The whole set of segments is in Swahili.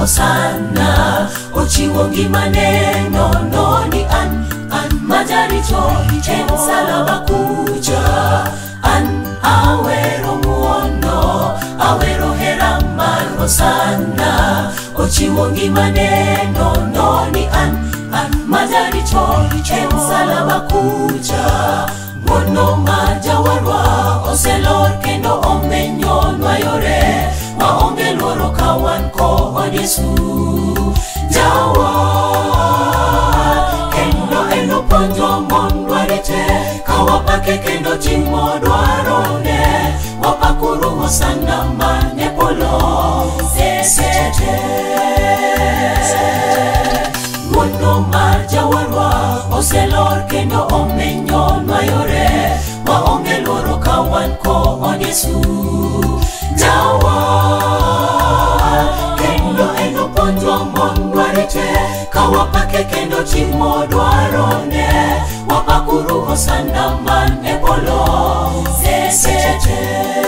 hosana ochiwo ngimane nono ni an an majarito e msalaba kuja an awero muono awero hera mar hosana ochiwo ngimane nono ni an an majarito e msalaba kuja muono ma jawarwa oselor kendo omenyonwa yore waonge luoro ka wan kod yesu jawa kendo en opuonjo mondwa rite ka wapake kendo timo dwarone wapakuru hosana mane polo sesete wuono mar jawarwa oselor kendo omenyonwa yore waonge luoro ka wan kod yesu jawa kendo en opuonjwa mondwa rite ka wapake kendo timo dwarone wapakuru hosana man e polo sesete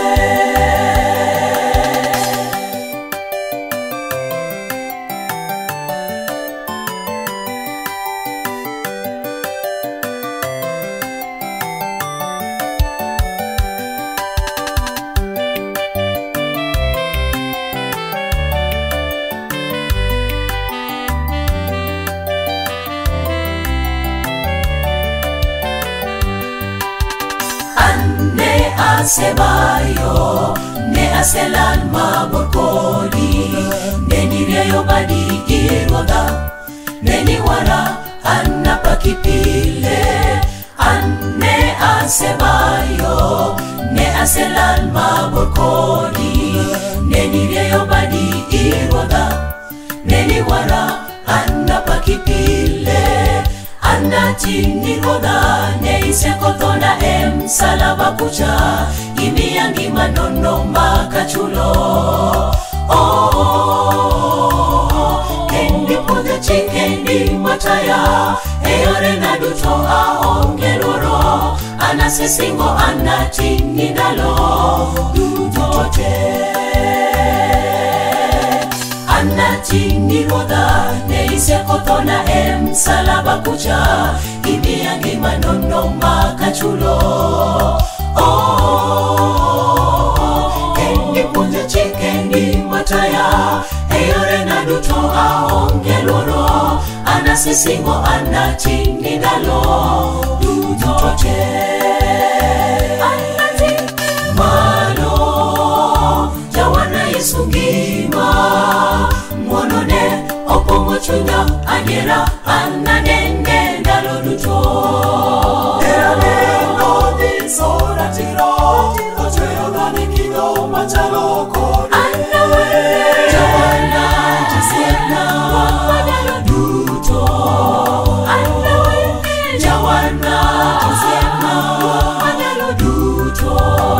ne asebayo ne aselal mabor kodi ne nirieyo badi iruodha ne niwara an napaki pile an ne asebayo ne aselal mabor kodi ne nirieyo badi iruodha ne niwara an napaki pile anatini ruodha ne isekothona e msalaba kucha imiya ngima nono makachulo oh, kendi puodho chikendi mataya e yore na duto aonge luoro anasesingo anatini ndalo duto te anatini ruodha ne isekothona e msalaba kucha imiya ngima nono makachulo oh, kendi puonjo chikendi mataya e yore na duto aonge luoro anasisingo anatini ndalo duto te malo jawana yesu ngima ng'wonone opong'o chunya adiera ananene ndalo duto Jawana, jasiepna, ndalo duto. Jawana, jasiepna, ndalo duto.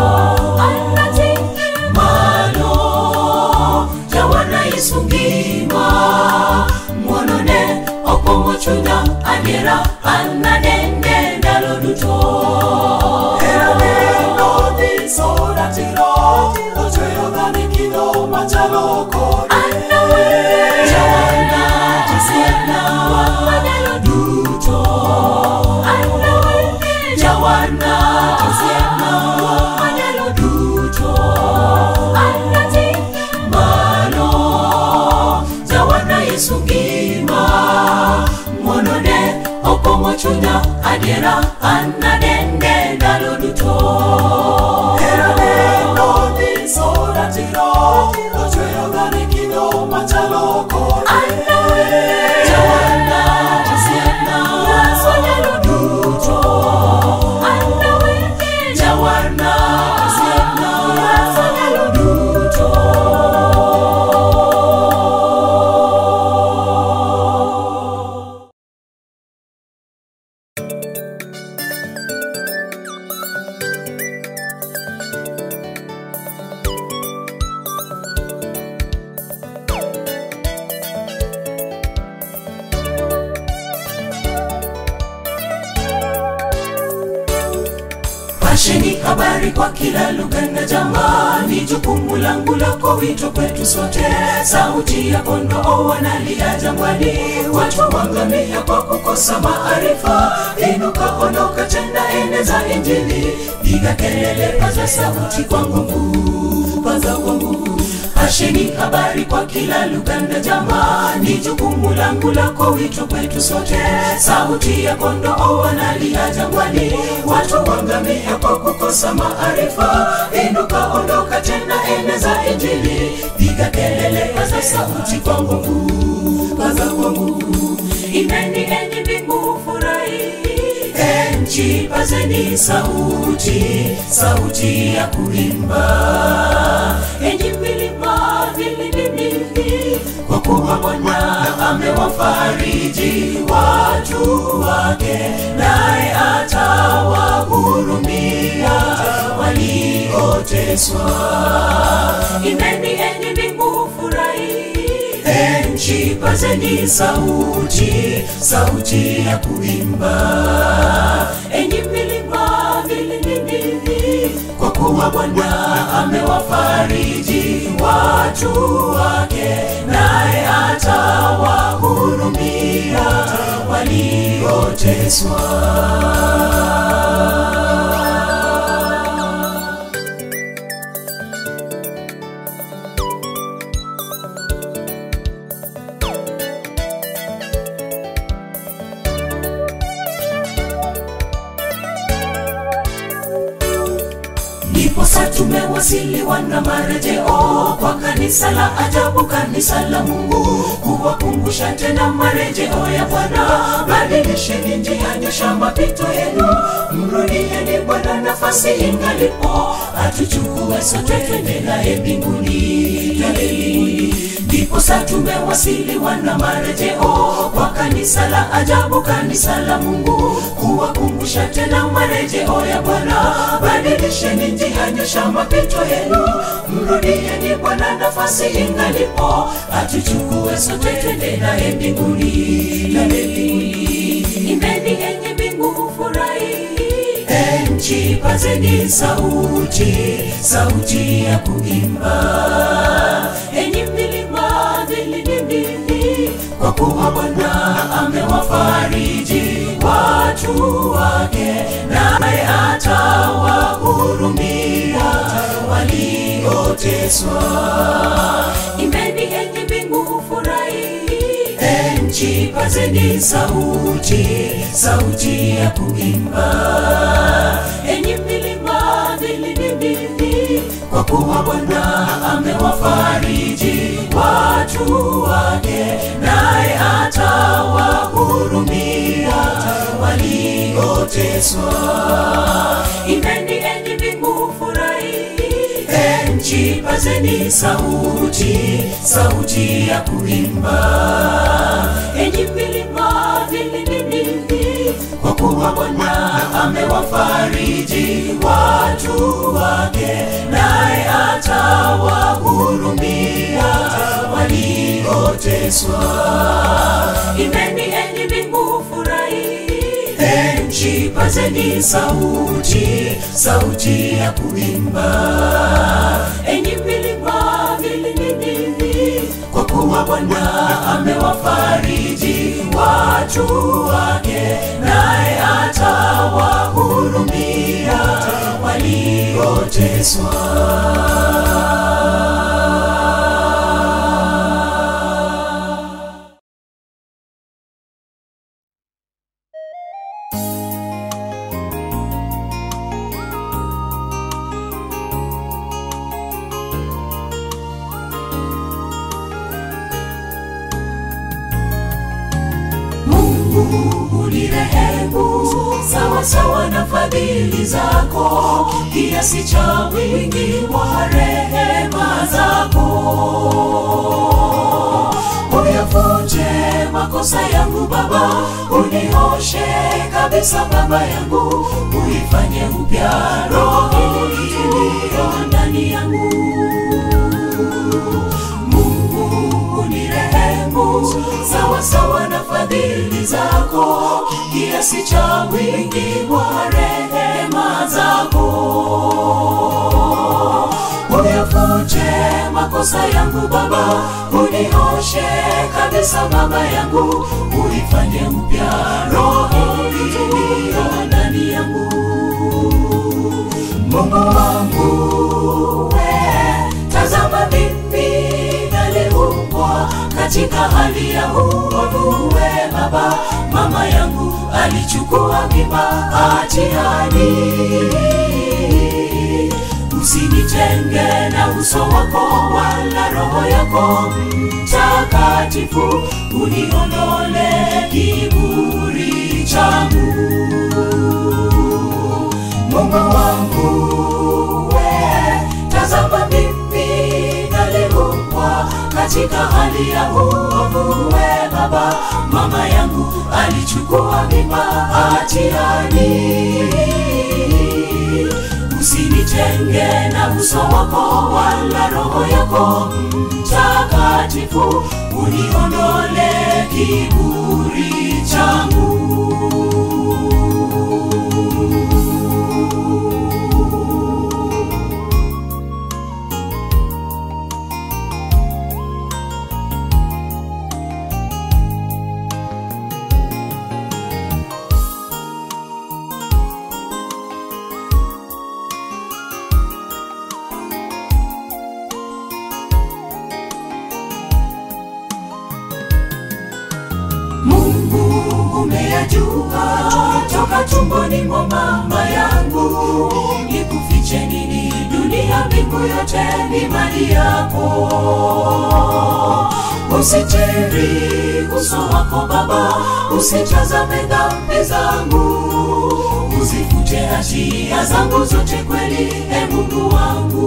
Malo, jawana Yesu ngima, ng'wonone opong'o chunya adiera ananene ndalo duto. Jawana, jasiepna, ndalo duto. Jawana, jasiepna, ndalo duto. Malo, jawana Yesu ngima, ng'wonone opong'o chunya adiera anadende ndalo duto. Jawana, jasiepna, ndalo duto. Jawana, jasiepna, ndalo duto. habari kwa kila lugha na jamaa, ni jukumu langu lako, wito kwetu sote. Sauti ya kondoo wanalia jangwani, watu wangamia kwa kukosa maarifa. Inuka, ondoka, tenda, eneza Injili, piga kelele, paza sauti kwa nguvu, paza kwa nguvu Asheni habari kwa kila lugha na jamaa, ni jukumu langu lako, wito kwetu sote. Sauti ya kondoo wanalia jangwani, watu wangamia kwa kukosa maarifa. Inuka, ondoka, tena eneza Injili, piga kelele, paza sauti kwa nguvu, paza kwa nguvu. Imeni enyi mbingu, furahi nchi, pazeni sauti, sauti ya kuimba. Enyi milima, vilindini, kwa kuwa Bwana amewafariji watu wake, naye atawahurumia walioteswa. Imeni enyi mbingu, furahi nchi, pazeni sauti, sauti ya kuimba. Enyi milima, vilindini, kwa kuwa Bwana amewafariji watu wake, naye atawahurumia walioteswa. Ndiposa tumewasiliwa na marejeo kwa kanisa la ajabu, kanisa la Mungu, kuwakumbusha tena marejeo ya Bwana. Badilisheni njia, nyosha mapito yenu, mrudieni Bwana nafasi ingalipo, atuchukue sote twende naye mbinguni, twende mbinguni. Ndiposa tumewasiliwa na marejeo kwa kanisa la ajabu, kanisa la Mungu, kuwakumbusha tena marejeo ya Bwana. Badilisheni njia, nyosha mapito yenu, mrudieni Bwana nafasi ingalipo, atuchukue sote twende naye mbinguni, twende mbinguni. Imbeni enyi mbingu, furahi nchi, pazeni sauti, sauti ya kuimba. Enyi milima, vilindini, kwa kuwa Bwana amewafariji watu wake, naye atawahurumia walioteswa. Imbeni enyi mbingu, furahi nchi, pazeni sauti, sauti ya kuimba. Enyi milima, vilindini, kwa kuwa Bwana amewafariji watu wake, naye atawahurumia walioteswa. Imbeni enyi mbingu, furahi nchi, pazeni sauti, sauti ya kuimba. Enyi milima, vilindini, kwa kuwa Bwana amewafariji watu wake, naye atawahurumia walioteswa. Imbeni enyi mbingu, furahi nchi, pazeni sauti, sauti ya kuimba. Enyi milima, vilindini, kwa kuwa Bwana amewafariji watu wake, naye atawahurumia walioteswa. Mungu unirehemu sawa sawa na fadhili zako, kiasi cha wingi wa rehema zako. Uyafute makosa yangu Baba, unioshe kabisa Baba yangu, uifanye upya roho iliyo ndani yangu. Mungu unirehemu sawa sawa na fadhili fadhili zako kiasi cha wingi wa rehema zako uyafute makosa yangu Baba, unioshe kabisa Baba yangu, uifanye mpya roho iliyo ndani yangu. Mungu wangu we, tazama mimi naliumbwa katika hali ya uovu. We Baba, mama yangu alichukua mimba hatiani usinitenge na uso wako wala roho yako mtakatifu uniondole kiburi changu mungu wangu we tazama mimi naliumbwa katika hali ya uovu we baba mama yangu alichukua mimba hatiani usinitenge na uso wako wala roho yako mtakatifu uniondole kiburi changu Mungu umeyajua toka tumboni mwa mama yangu, nikufiche nini? Dunia mbingu yote ni mali yako. Usitiri uso wako Baba, usitazame dhambi zangu, uzifute hatia zangu zote kweli, e Mungu wangu.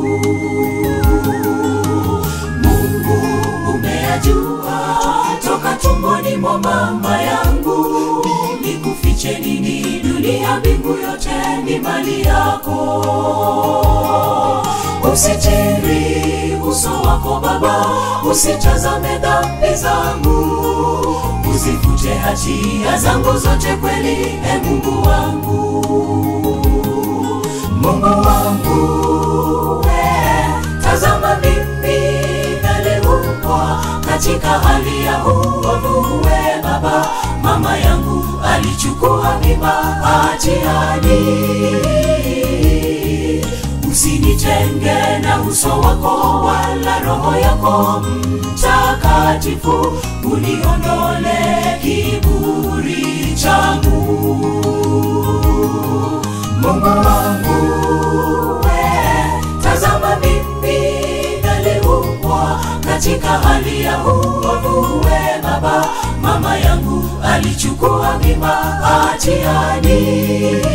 Mungu umeyajua toka tumboni mwa mama yangu, nikufiche nini? Dunia mbingu yote ni mali yako. Usitiri uso wako Baba, usitazame dhambi zangu, uzifute hatia zangu zote kweli, e Mungu wangu. Mungu wangu we, tazama mimi naliumbwa katika hali ya uovu. We Baba, mama yangu alichukua mimba hatiani. Usinitenge na uso wako wala roho yako mtakatifu, uniondole kiburi changu. Mungu wangu we, tazama mimi naliumbwa katika hali ya uovu. We Baba, mama yangu alichukua mimba hatiani.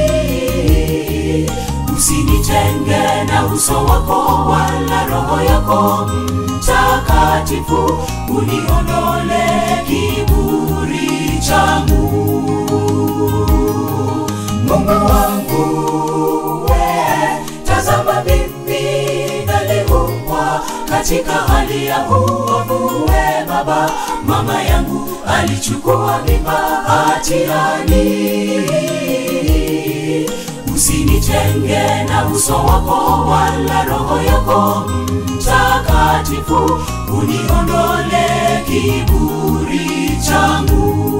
Usinitenge na uso wako wala roho yako mtakatifu, uniondole kiburi changu. Mungu wangu we, tazama mimi naliumbwa katika hali ya uovu. We Baba, mama yangu alichukua mimba hatiani. Usinitenge na uso wako wala roho yako mtakatifu, uniondole kiburi changu.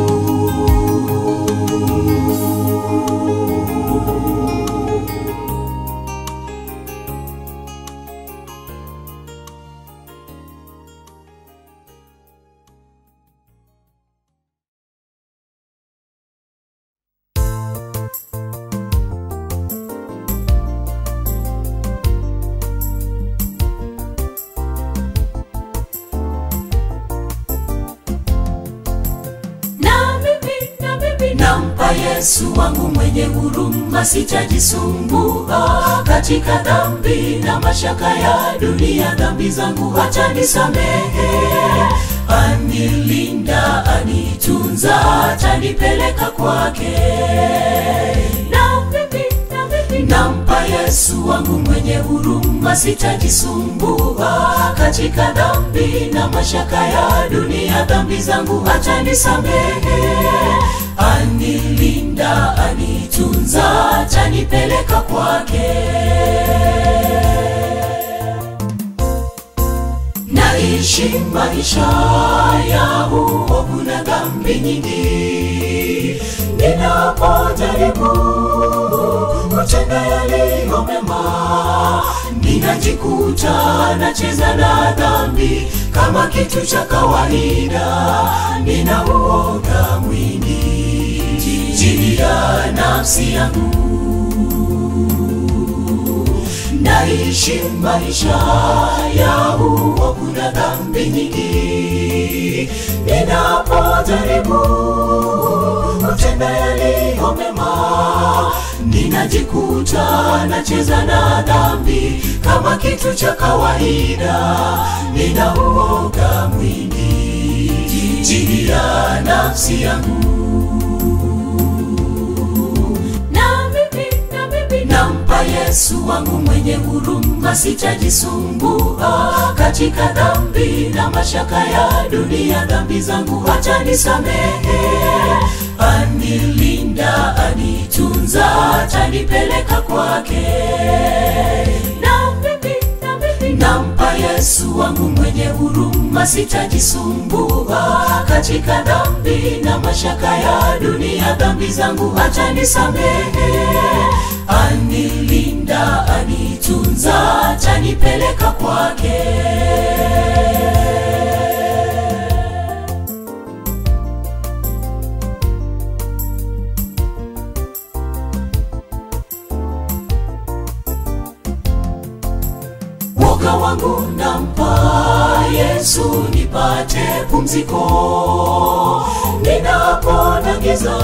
na mimi na mimi nampa Yesu wangu mwenye huruma, sitajisumbua katika dhambi na mashaka ya dunia. Dhambi zangu hata nisamehe, anilinda, anitunza, atanipeleka kwake. Na mimi na mimi nampa Yesu Yesu wangu mwenye huruma, sitajisumbua katika dhambi na mashaka ya dunia. Dhambi zangu atanisamehe, anilinda, anitunza, atanipeleka kwake. Naishi maisha ya uovu na dhambi nyingi, ninapojaribu kutenda yaliyo mema, ninajikuta nacheza na dhambi kama kitu cha kawaida. Nina uoga mwingi chini ya nafsi yangu naishi maisha ya uovu na dhambi nyingi, ninapojaribu kutenda yaliyo mema, ninajikuta nacheza na dhambi kama kitu cha kawaida. Nina uoga mwingi chini ya nafsi yangu na mimi, na mimi nampa Yesu wangu mwenye huruma, sitajisumbua katika dhambi na mashaka ya dunia. Dhambi zangu atanisamehe, anilinda, anitunza, atanipeleka kwake. Na mimi, na mimi nampa Yesu wangu mwenye huruma, sitajisumbua katika dhambi na mashaka ya dunia. Dhambi zangu atanisamehe, anilinda, anitunza, atanipeleka kwake. woga wangu nampa Yesu nipate pumziko. Ninapona giza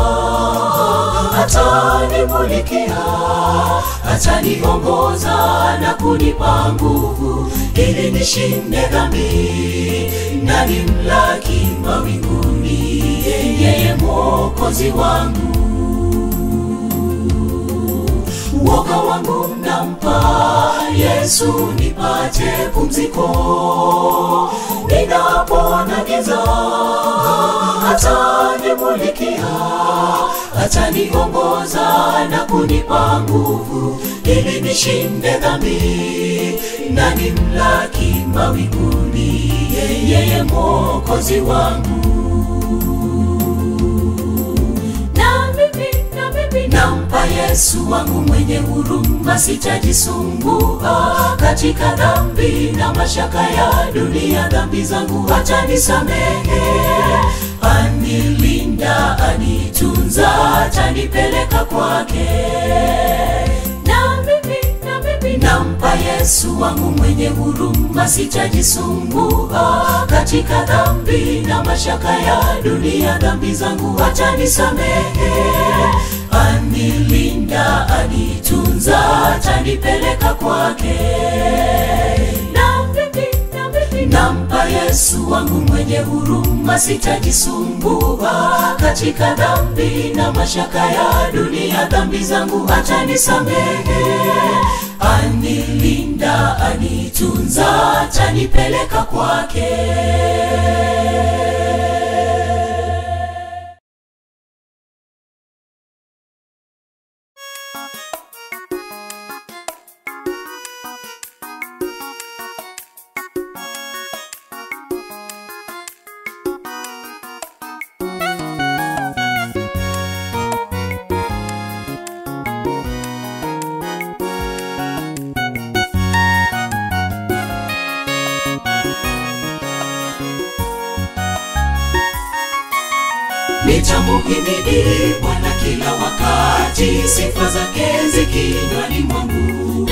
atanimulikia, ataniongoza na kunipa nguvu ili nishinde dhambi na nimlaki mawinguni, yeye Mwokozi wangu woga wangu nampa Yesu nipate pumziko. Ninapona giza atanimulikia, ataniongoza na kunipa nguvu ili nishinde dhambi na nimlaki mawinguni, yeye Mwokozi wangu na mimi, na mimi nampa Yesu wangu mwenye huruma, sitajisumbua katika dhambi na mashaka ya dunia. Dhambi zangu atanisamehe, anilinda, anitunza, atanipeleka kwake. Na mimi, na mimi nampa Yesu wangu mwenye huruma, sitajisumbua katika dhambi na mashaka ya dunia. Dhambi zangu atanisamehe, anilinda, anitunza, atanipeleka kwake. Na mimi, na mimi nampa Yesu wangu mwenye huruma, sitajisumbua katika dhambi na mashaka ya dunia. Dhambi zangu atanisamehe, anilinda, anitunza, atanipeleka kwake. Nitamuhimidi Bwana kila wakati, sifa zake zikinywani mwangu.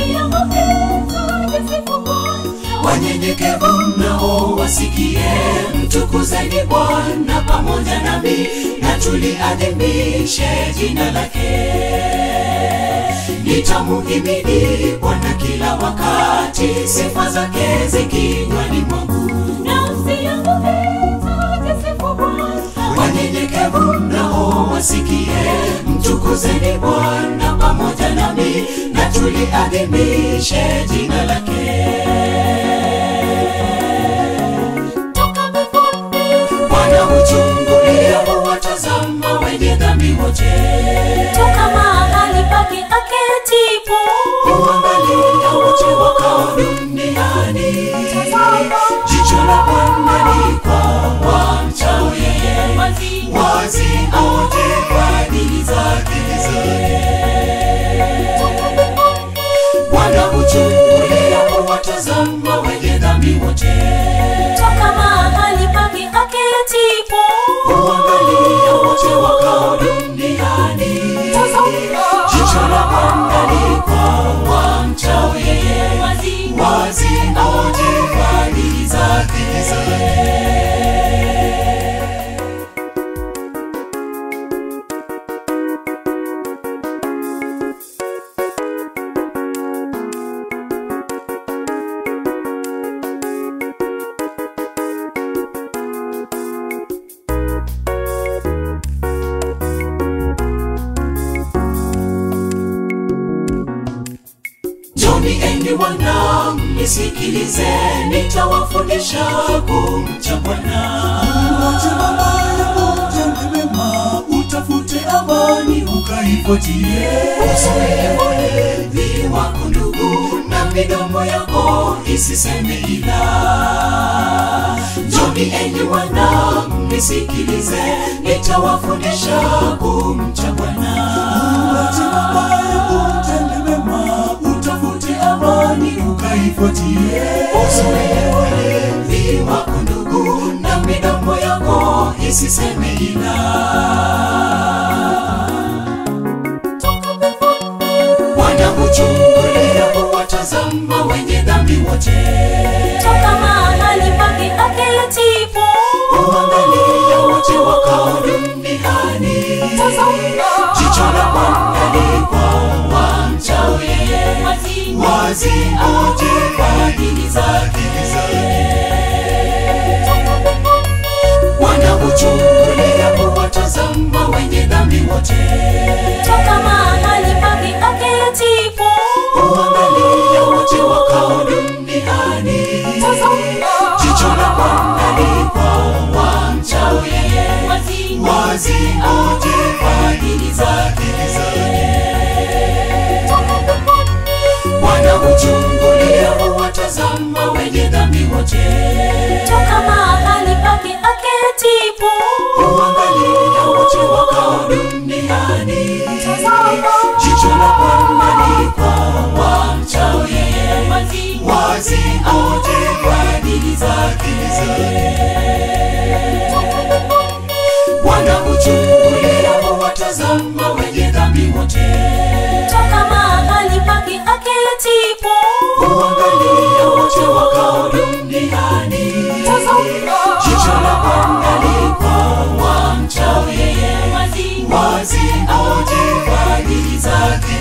Wanyenyekevu mnao wasikie, mtukuzeni Bwana pamoja nami, na tuliadhimishe jina lake. Nitamuhimidi Bwana kila wakati, sifa zake zikinywani mwangu. Wanyenyekevu mnao wasikie, mtukuzeni Bwana pamoja nami, na tuliadhimishe jina lake bwana huchungulia huwatazama wenye dhambi wote toka mahali pake aketipo huangalia wote wakao duniani jicho la bwana ni kwa wamchao yeye wazi wazi aote fadhili zake bwana huchungulia huwatazama wenye dhambi wote toka mahali pake aketipo huangalia wote wakao duniani jicho la bwana ni kwa wamchao yeye wazi wazi aote fadhili zake Njoni enyi wanangu, nisikilize, nitawafundisha kumcha Bwana. Uache mabaya, utende mema, utafute amani, ukaifuatie. Usiwe mlevi wako ndugu, na midomo yako isiseme ila. Njoni enyi wanangu, nisikilize, nitawafundisha kumcha Bwana. Uache mabaya, utende mema, utafute amani, ukaifuatie. Usiwe mlevi wako ndugu, na midomo yako isiseme ila. Bwana huchungulia huwatazama wenye dhambi wote, toka mahali pake aketipo huangalia wote wakao duniani. Jicho la Bwana li kwa wamchao yeye, wazi wazi aote fadhili zake. Bwana huchungulia huwatazama wenye dhambi wote, toka mahali pake aketipo huangalia wote wakao duniani. Jicho la Bwana li kwa wamchao yeye, wazi wazi aote fadhili zake. Bwana huchungulia huwatazama wenye dhambi wote, toka mahali pake aketipo huangalia wote wakao duniani. Jicho la Bwana ni kwa wamchao yeye, wazi wazi aote fadhili zake. Bwana huchungulia huwatazama wenye dhambi wote, toka mahali pake aketipo huangalia wote wakao duniani. Jicho la Bwana li kwa wamchao yeye, wazi wazi aote fadhili zake.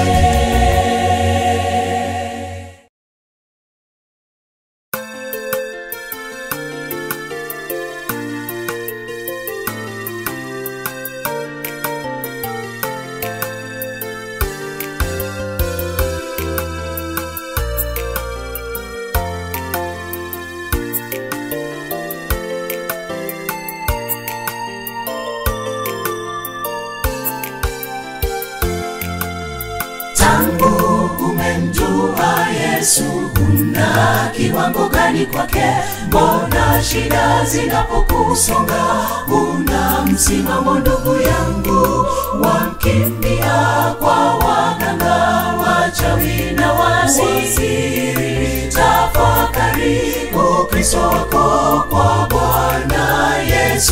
tangu umemjua Yesu, una kiwango gani kwake? Mbona shida zinapokusonga una msimamo, ndugu yangu, wamkimbia kwa waganga, wachawi na wasiri. Tafakari Ukristo wako kwa Bwana Yesu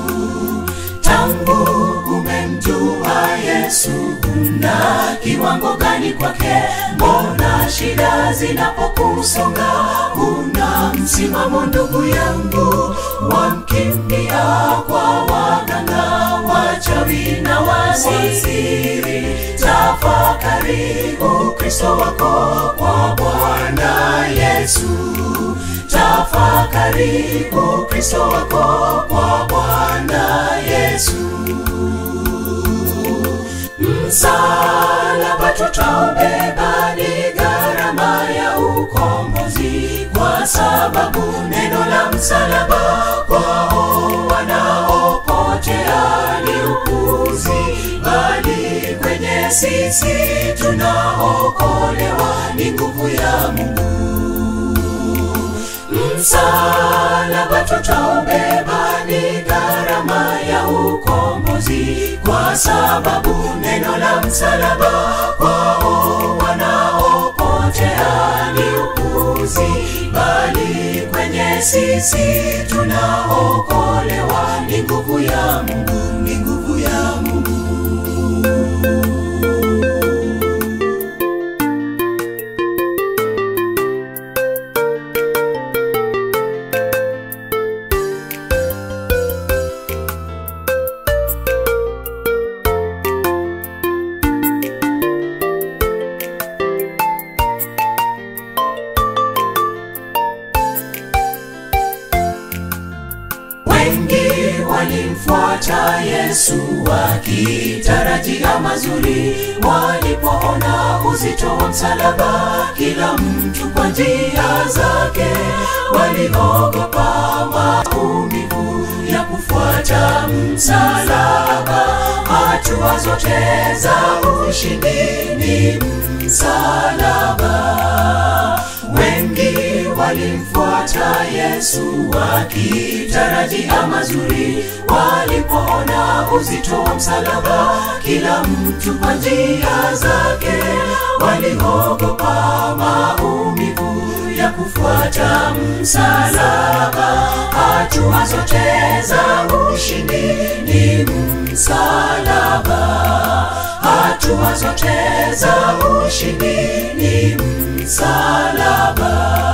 tangu umemjua Yesu, una kiwango gani kwake? Mbona shida zinapokusonga una msimamo, ndugu yangu, wamkimbia kwa waganga, wachawi na wasiri. Tafakari Ukristo wako kwa Bwana Yesu tafakari ukristo wako kwa bwana yesu msalaba tutaubeba kwa sababu neno la msalaba kwao wanaopotea ni upuzi, bali kwenye sisi tunaokolewa ni nguvu ya Mungu. Msalaba tutaubeba ni gharama ya ukombozi, kwa sababu neno la msalaba kwao wanaopotea ni upuzi, bali kwenye sisi tunaokolewa ni nguvu ya Mungu, ni nguvu ya Mungu. Wengi walimfuata Yesu wakitarajia mazuri, walipoona uzito wa msalaba, kila mtu kwa njia zake, waliogopa maumivu ya kufuata msalaba. Hatua zote za ushindi ni msalaba. Wengi walimfuata Yesu wakitarajia mazuri, walipoona uzito wa msalaba, kila mtu kwa njia zake, waliogopa maumivu ya kufuata msalaba. Hatua zote za ushindi ni msalaba. Hatua zote za ushindi ni msalaba.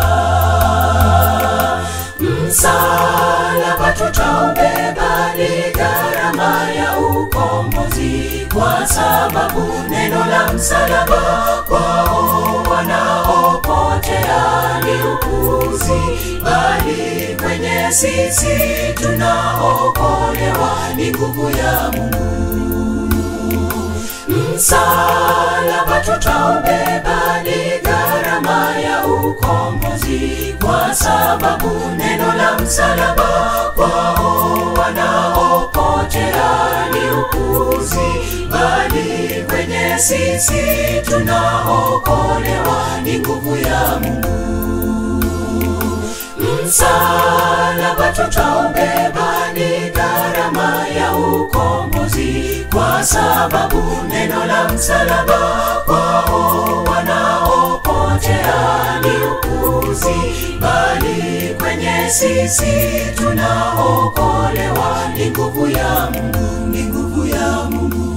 Msalaba tutaubeba ni gharama ya ukombozi, kwa sababu neno la msalaba kwao wanaopotea ni upuzi, bali kwenye sisi tunaokolewa ni nguvu ya Mungu. Msalaba tutaubeba ni gharama ya ukombozi, kwa sababu neno la msalaba kwao wanaopotea ni upuzi, bali kwenye sisi tunaokolewa ni nguvu ya Mungu. Msalaba tutaubeba ni gharama ya ukombozi, kwa sababu neno la msalaba kwao wanaopotea ni upuzi, bali kwenye sisi tunaokolewa ni nguvu ya Mungu, ni nguvu ya Mungu.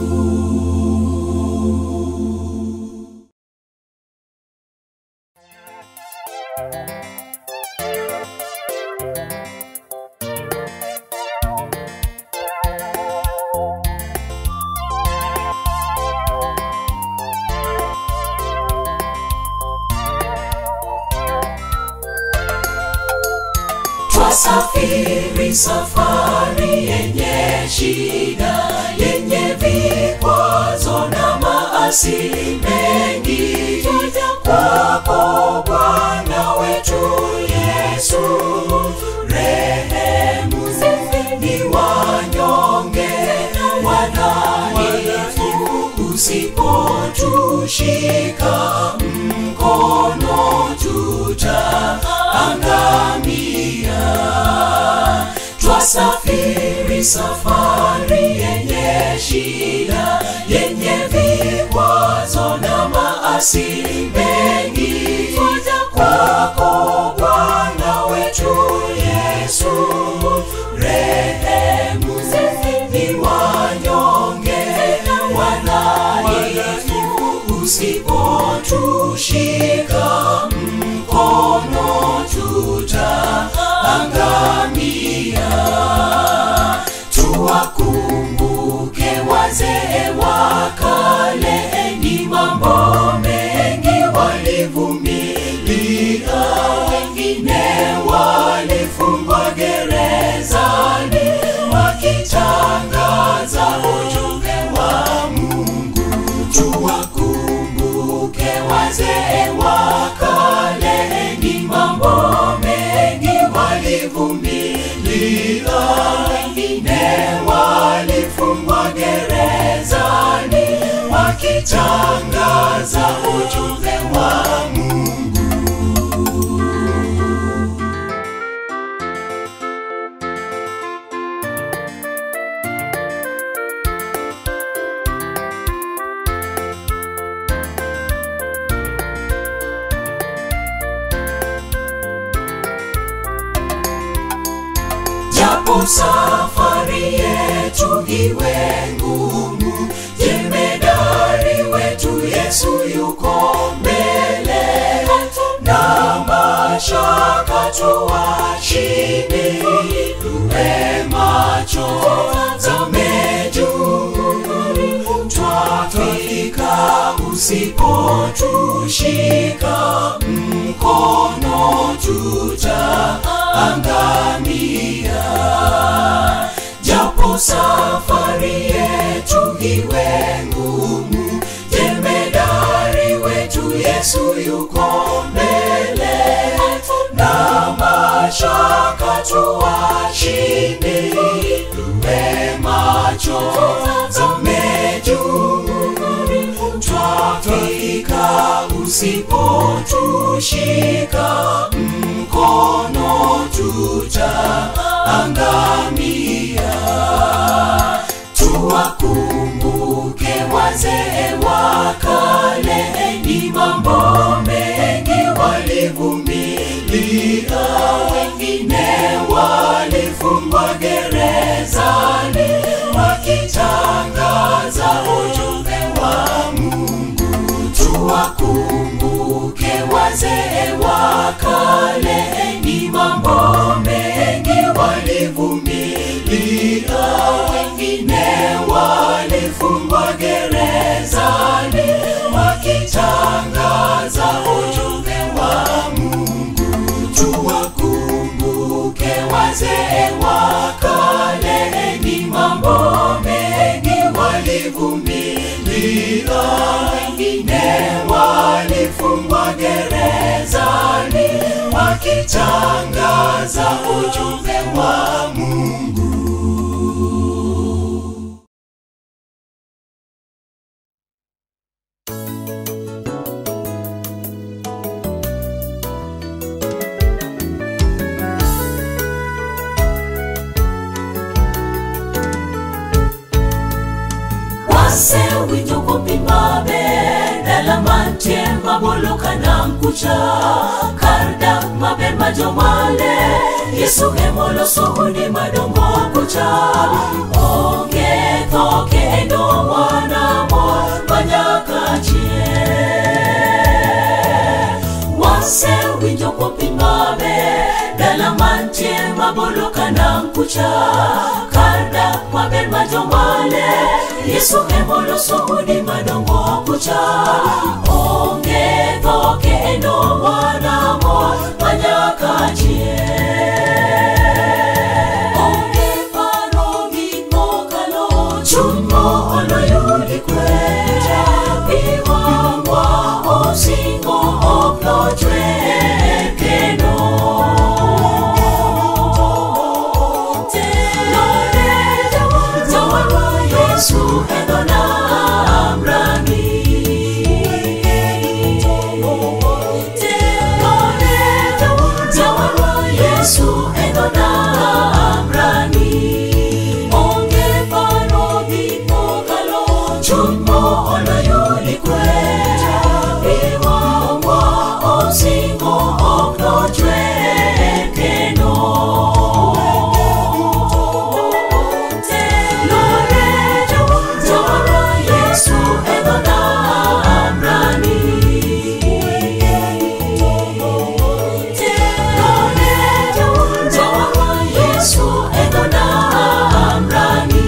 Twasafiri safari yenye shida, yenye vikwazo na maasi mengi. Twaja kwako Bwana wetu Yesu, rehemu ni wanyonge wadhaifu, usipotushika mkono tutaangamia. Twasafiri safari yenye shida, yenye vikwazo na maasi mengi. Twaja kwako Bwana wetu Yesu, rehemu ni wanyonge wadhaifu, usipotushika mkono tutaangamia. Tuwakumbuke wazee wa kale, ni mambo mengi walivumilia, wengine walifu walivumilia, wengine walifungwa gerezani wakitangaza ujumbe wa Mungu. japo safari yetu iwe ngumu, jemedari wetu Yesu yuko mbele, na mashaka tuwashinde, tuwe macho zame juu, twafika usipotushika mkono tutaangamia japo safari yetu iwe ngumu jemedari wetu yesu yuko mbele na mashaka tuwashinde tuwe macho zame juu twafika usipotushika mkono tutaangamia tuwakumbuke wazee wa kale ni mambo mengi walivumilia wengine walifungwa gerezani wakitangaza ujumbe wa mungu tuwakumbuke wazee wa kale ni mambo mengi walivumilia wengine walifungwa gerezani wakitangaza ujumbe wa mungu tuwakumbuke wazee wa kale ni mambo mengi walivumilia wengine walifungwa gerezani wakitangaza ujumbe wa mungu wase winjo kopimabe dala mantie maboloka na mkucha kar dak maber ma jomale yesu emoloso udi madongo kucha onge tho kendo wana mor manyaka chie wase winjo kopimabe dala mantie maboloka na mkucha kar dak maber ma jomale yesu emoloso udi madongo kucha onge tho kendo wana mor manyaka chie onge paro gik mokalo chuno oloyudi kweta iwangwa osingo ok nochwe kendo Jawarwa Yesu edona amrani Jawarwa Yesu edona amrani Onge paro gik mokalo chuny mo oloyudi kweta Iwangwa osingo ok nochwe kendo Yesu edona amrani Yesu edona amrani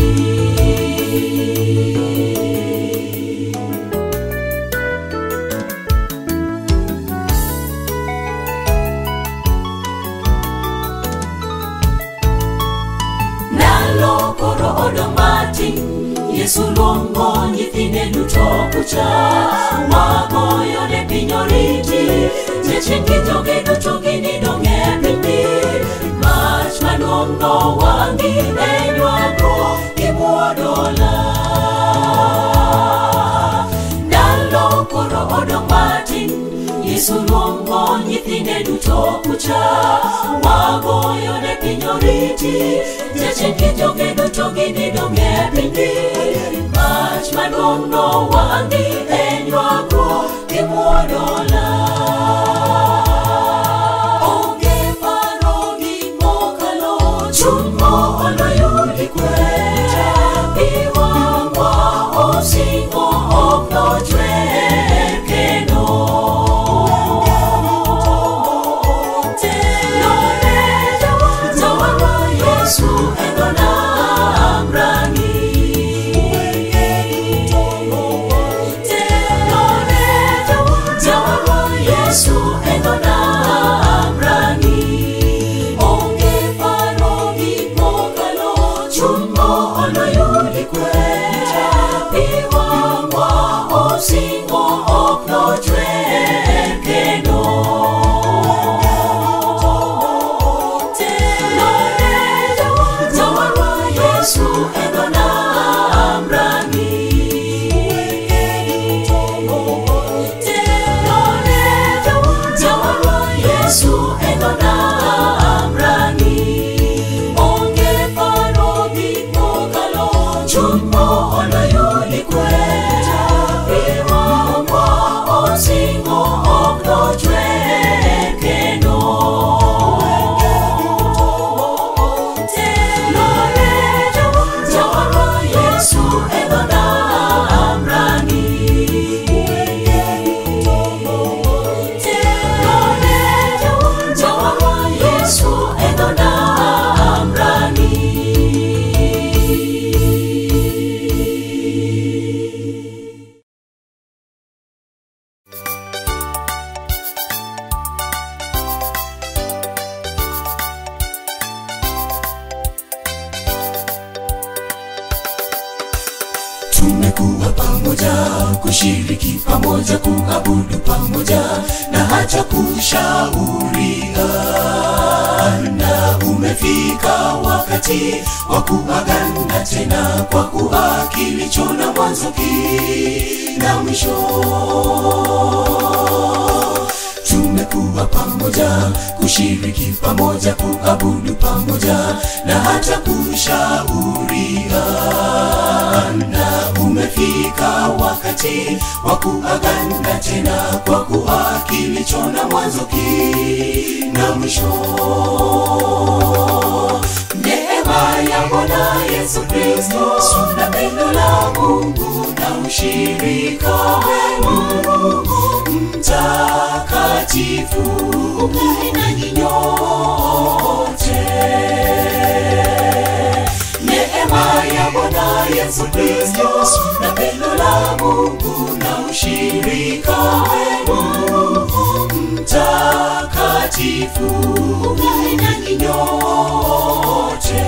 Ndalo koro odong' matin Yesu luongo nyithinde duto kucha Wagoyo ne piny oriti Jachien gi joge duto ginidong' e pinyni malong'o wangi enywago gimuodola ndalo koro odong' matin yesu luongo nyithinde duto kucha wagoyone piny oriti jachien gi joge duto ginidong' e pinygi mach maduong' nowangi e nywago gimuodola onge paro gimokalo chuny moolo yudi kwe piwangwa osingo ok nochwer kendo Jawarwa Yesu endona amrangi Jawarwa Yesu endona amrangi Onge paro gimokalo chuny moolo yudi kwe Piwangwa osingo ok nochwer kendo Jawarwa Yesu endona amrangi Jawarwa Yesu endona amrangi Onge paro gimokalo chuny moolo yudi kwe Piwangwa osingo ok nochwer kendo Jawarwa Yesu endona amrangi Jawarwa Yesu endona amrangi tumekuwa pamoja kushiriki pamoja kuabudu pamoja na hata kushauriana umefika wakati wa kuagana tena kwa kuwa kilicho na mwanzo kina mwisho tumekuwa pamoja kushiriki pamoja kuabudu pamoja na hata kushauriana umefika wakati wa kuagana tena kwa kuwa kilicho na mwanzo kina mwisho neema ya bwana yesu kristo na pendo la mungu na ushirika wenu mtakatifu ukae nanyi nyote neema ya bwana yesu kristo na pendo la mungu na ushirika wenu mtakatifu ukae nanyi nyote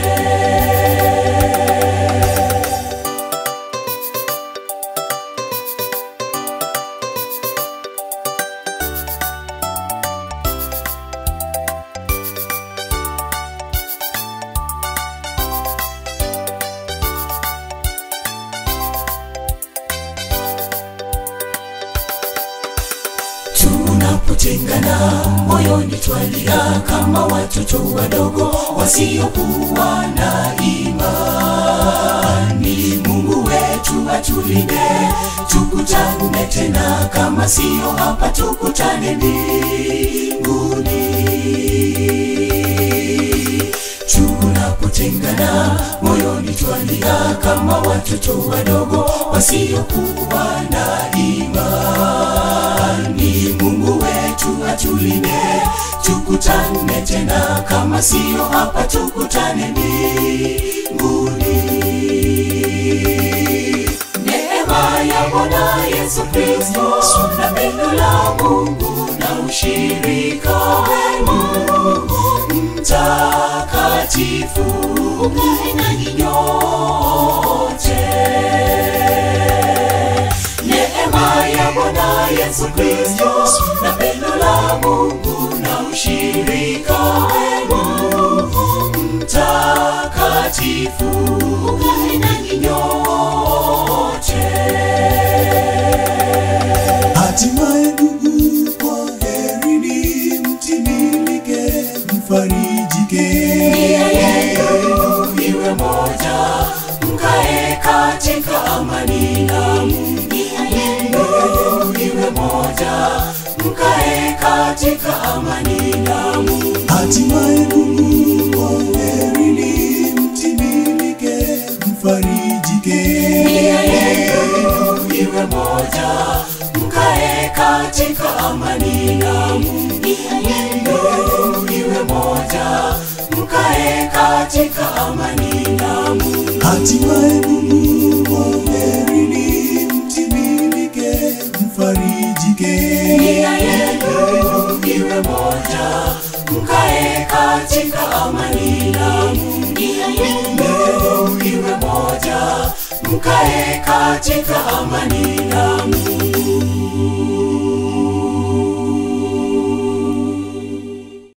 tunapotengana moyoni twalia kama watoto wadogo wasiokuwa na imani mungu wetu atulinde tukutane tena kama sio hapa tukutane mbinguni tunapotengana moyoni twalia kama watoto wadogo wasiokuwa na imani mungu wetu atulinde tukutane tena kama sio hapa tukutane mbinguni neema ya bwana yesu kristo na pendo la mungu na ushirika wenu mtakatifu ukae nanyi nyote neema ya bwana yesu kristo na pendo la mungu na ushirika wenu mtakatifu mtakatifu ukae nanyi nyote Hatimaye ndugu, kwaherini, mtimilike, mfarijike. nia yenu iwe moja mkae katika amani na Mungu. nia yenu iwe moja mkae katika amani na Mungu. Hatimaye ndugu, kwaherini, mtimilike, mfarijike. nia yenu iwe moja mkae katika amani na Mungu. nia yenu iwe moja mkae katika amani na Mungu. Hatimaye ndugu, kwaherini, mtimilike, mfarijike. nia yenu iwe moja mkae katika amani na Mungu. nia yenu iwe moja mkae katika amani